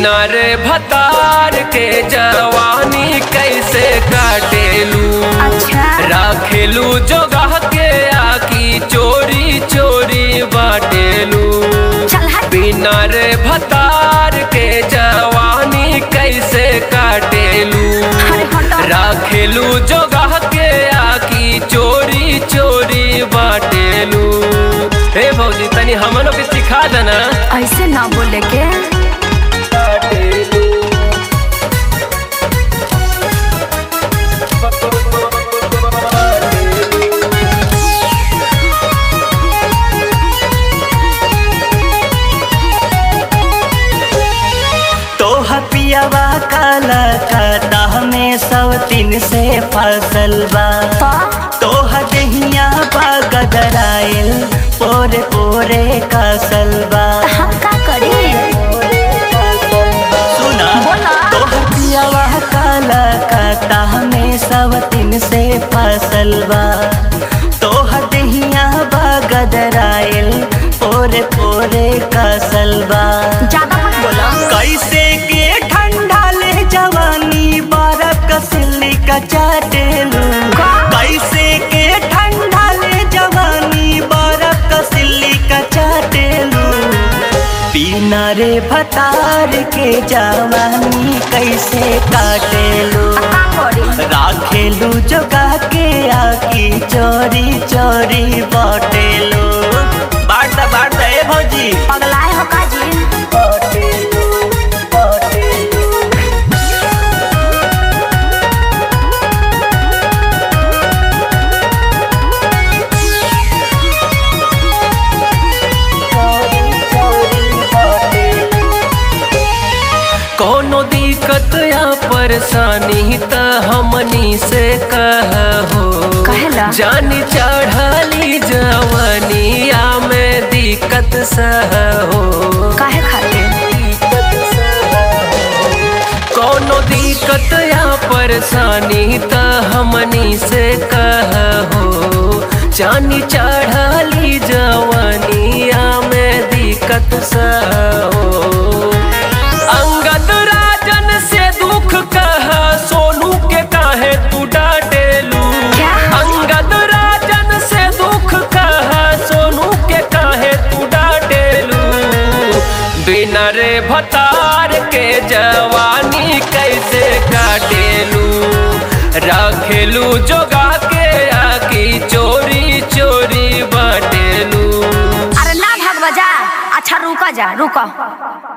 बिना रे भतार के जवानी कैसे काटेलू अच्छा राखेलू जगह के आकी चोरी चोरी बाटेलू चल हट बिना रे भतार के जवानी कैसे काटेलू अरे हटो राखेलू जगह के आकी चोरी चोरी बाटेलू हे भौजी तनी हमनो के सिखा देना ऐसे ना बोले के तोह पियावा काला खाता में सब तीन से फसल बा तो तोह दहिया बा गदराइल पोरे पोरे कासल बा हम का करी सुना बोला। तोह पियावा काला खाता में सब तीन से फसल बा तोह दहिया बा गदराइल पोरे पोरे कासल बा ज्यादा मत बोलो कैसे के ठंडा ले जवानी बरफ कसिली का चाटेलू का? कैसे के ठंडा ले जवानी बरफ कसिली का चाटेलू बिना रे भतार के जवानी कैसे काटेलू का करी राखेलू जोगा के आकी चोरी चोरी बाटेलू बांट दा बांट दा ए भौजी पगलाए हो का जी बाटेलू बाटेलू कोनो दिक्कत या परेशानी त हमनी से कहो कहेला? जानी चढ़ली जवनिया में दिक्कत सहो काहे खातिर कोनो दिक्कत या परेशानी त हमनी से कहो जानी चढ़ली जवनिया में दिक्कत सहो अंगद राजन से दुख कह सोनू के काहे तू डांटेलू क्या? अंगद राजन से दुख कह सोनू के काहे तू डांटेलू बिना रे भतार के जवानी कैसे काटेलू रखेलू जोगा के आकी चोरी चोरी बाटेलू अरे ना भाग बजा अच्छा रुका जा रुका